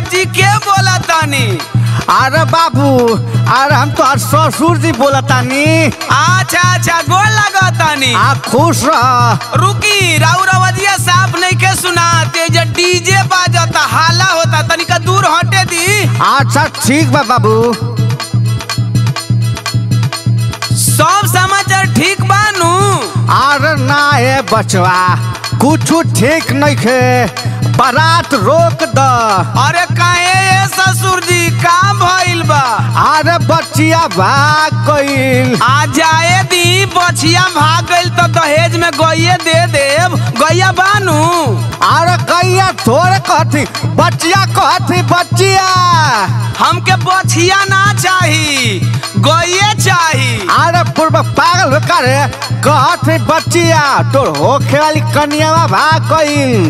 जी के बोला तानी अरे बाबू अरे हम तो ससुर जी बोलतानी अच्छा अच्छा गोल लगा तानी आप खुश रह रुकी राउ रवजिया साफ नहीं के सुना ते जे डीजे बाजता हाला होता तनिका दूर हटे दी अच्छा ठीक बा बाबू सब समाचार ठीक बानू अरे ना है बचवा कुछ ठीक नहीं खे बारात रोक द अरे काहे ये ससुर जी का भइल बा अरे बचिया भाग गईल आ जाए दी बछिया भाग गइल तो दहेज में गइये दे देव गैया बानू अरे कैया थोड़े कहती बचिया कहती बचिया हमके बछिया ना चाही गइये चाही अरे पूर्व पागल हो करे कहती बचिया तोर होखे वाली कनियावा भाग गईल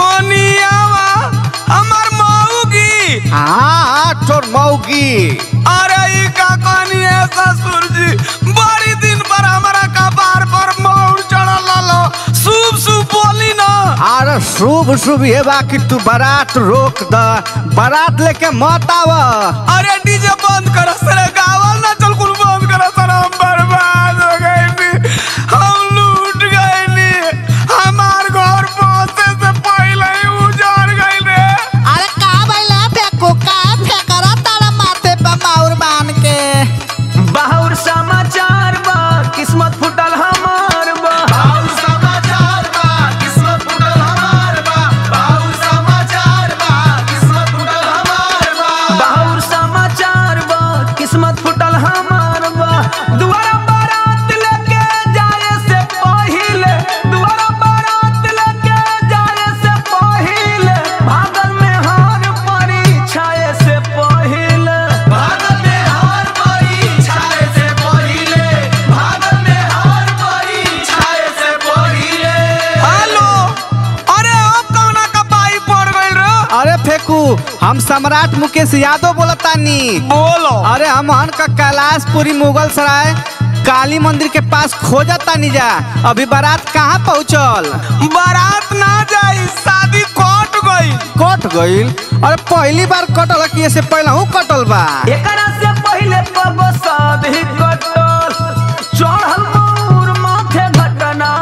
कोनियावा हमर मऊगी हाँ तोर मौगी अरे ई का कहानी है ससुर जी बड़ी दिन पर हमारा कपार पर मौर चढ़ल लो शुभ शुभ बोली ना अरे शुभ शुभ ये बा कि तू बारात रोक द बारात लेके मत आव अरे डीजे बंद कर सर गावल ना चल कुल बंद कर सर हम बर्बाद हो गए नी हम लूट गए नी हमार घर पहुंचे से पहले ही उजड़ गए रे अरे का भइला फेंको का फेंकरा तारा माथे पे माउर बांध के बाहुर समाचार बा किस्मत फुटल हमार बा बाहुर समाचार बा किस्मत फुटल हमार बा बाहुर समाचार बा किस्मत फुटल हमार बा बाहुर समाचार बा किस्मत फुटल हमार बा दुआरा बारात लेके जाए से पहिले दुआरा बारात लेके जाए से पहिले भागल में हार परीक्षाए से पहिले भागल में हार परीक्षाए से पहिले भागल में हार परीक्षाए से पहिले हेलो अरे अब कौना का पाई पड़ गइल रे अरे फेकू हम सम्राट मुकेश यादव बोलतानी बोलो अरे हम हन का कैलाशपुरी मुगल सराय काली मंदिर के पास खोजतानी जा अभी बारात कहाँ पहुँचल बारात ना जाई शादी कट गई कट गईल अरे पहली बार कटल कि ऐसे पहले हूँ कटल बा एकरा से पहिले कब शादी कटल चढ़ल मोर माथे घटना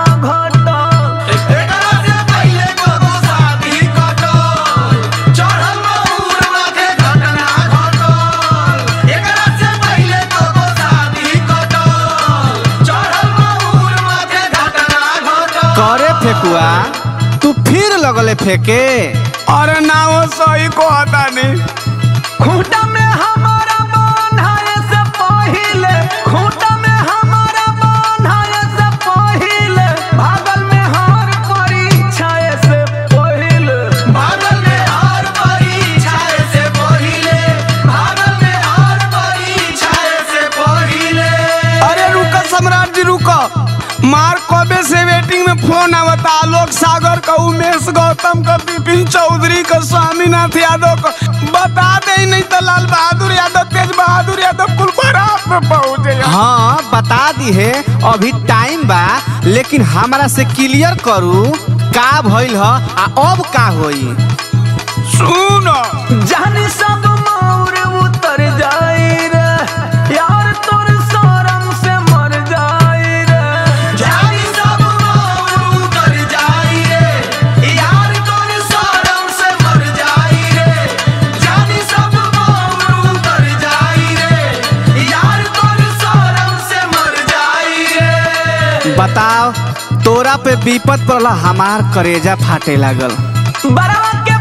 घटल एकरा से पहिले कब शादी कटल चढ़ल मोर माथे घटना घटल एकरा से पहिले कब शादी कटल चढ़ल मोर माथे घटना घटल करे फेकुआ तू फिर लगले फेके अरे ना वो सही को आता नहीं खूंटा में हमारा बांधाए से पहिले खूंटा में हमारा बांधाए से पहिले भागल में हार परीक्षाए से पहिले भागल में हार परीक्षाए से पहिले भागल में हार परीक्षाए से पहिले अरे रुको सम्राट जी रुको मार कबे से वेटिंग में फोन आवता आलोक सागर का उमेश गौतम का विपिन चौधरी का स्वामीनाथ यादव का बता दे नहीं तो लाल बहादुर यादव तेज बहादुर यादव कुल बारात में पहुंचे हाँ बता दी है अभी टाइम बा लेकिन हमारा से क्लियर करू का भइल ह आ अब का होई सुनो जानी सब मौर उतर जाई रे यार तोर शरम से मर जाई रे जानी सब मौर उतर जाई रे यार तोर शरम से मर जाई रे जानी सब मौर उतर जाई रे यार तोर शरम से मर जाई रे बताओ तोरा पे विपत पड़ला हमार करेजा फाटे लागल बरवा के